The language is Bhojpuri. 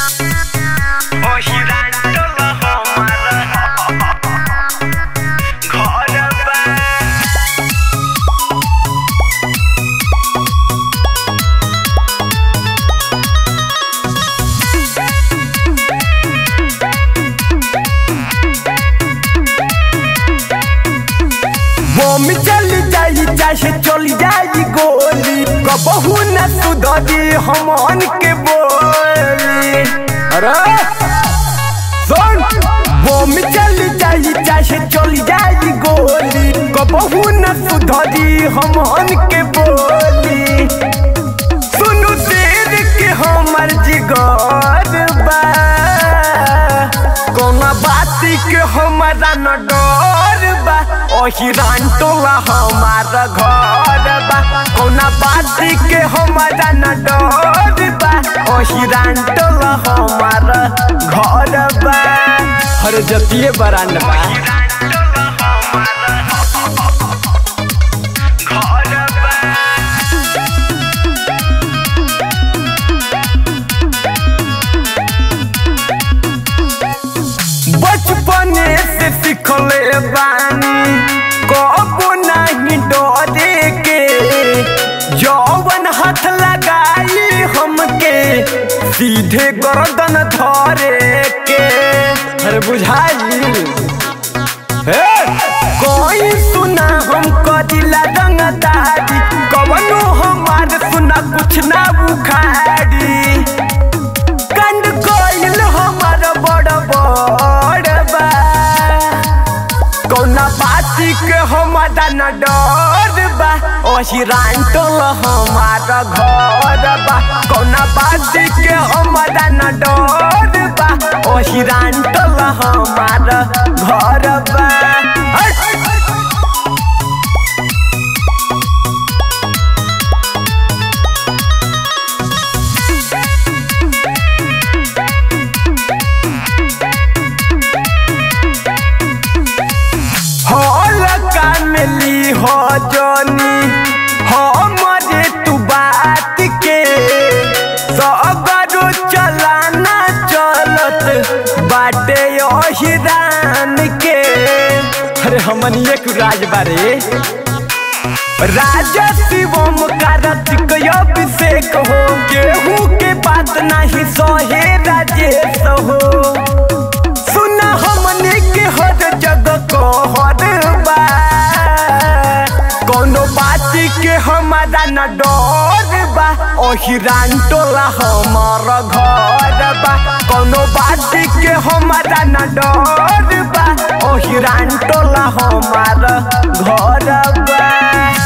बम चल जाई चाहे चल जाई गोली कबहू न सुधरी हमन के बोली अरे सुन बम चल जाई चाहे चल जाई गोली कबहू न सुधरी हमन के बोली सुनु शेर के हमर जिगर बा कोना बाती के हमारा न डर बा ओही रान टोला हमार घर बा कोना बाती के हमारा न डर बा ओही रान टोला हमार घर बा हर जतिये बरान बा बचपने से सिखले बानी कबो नहीं डरे के जौवन हाथ लगाई हमके सीधे गर्दन धरे के अरे बुझाई हे कोई सुना हम कदिला रंगदारी कवनो हमार सुना कुछ ना बुखारी कंड कोइल हमार बड़ बड़ बा कौना बाती के हमारा न डर बा ओही रान टोल हमार घर बा कौना बाती के हमारा न डर बा ओही रान टोल हमार घर बा हट! हॉल कामली हो जनी हमरे तू बात के सगरो चलाना चलत बाटे ओहिरान के अरे हमन एक राज बारे राजा शिवम कार्तिक अभिषेक हो केहू के बात नहीं सहे राजेश हो सुना हमने के हर जगह को हर बा कोनो बात के हमारा न डर बा ओही रान टोला हमार घर बा कोनो बात के हमारा न डर बा ओही रान टोला हमार घर बा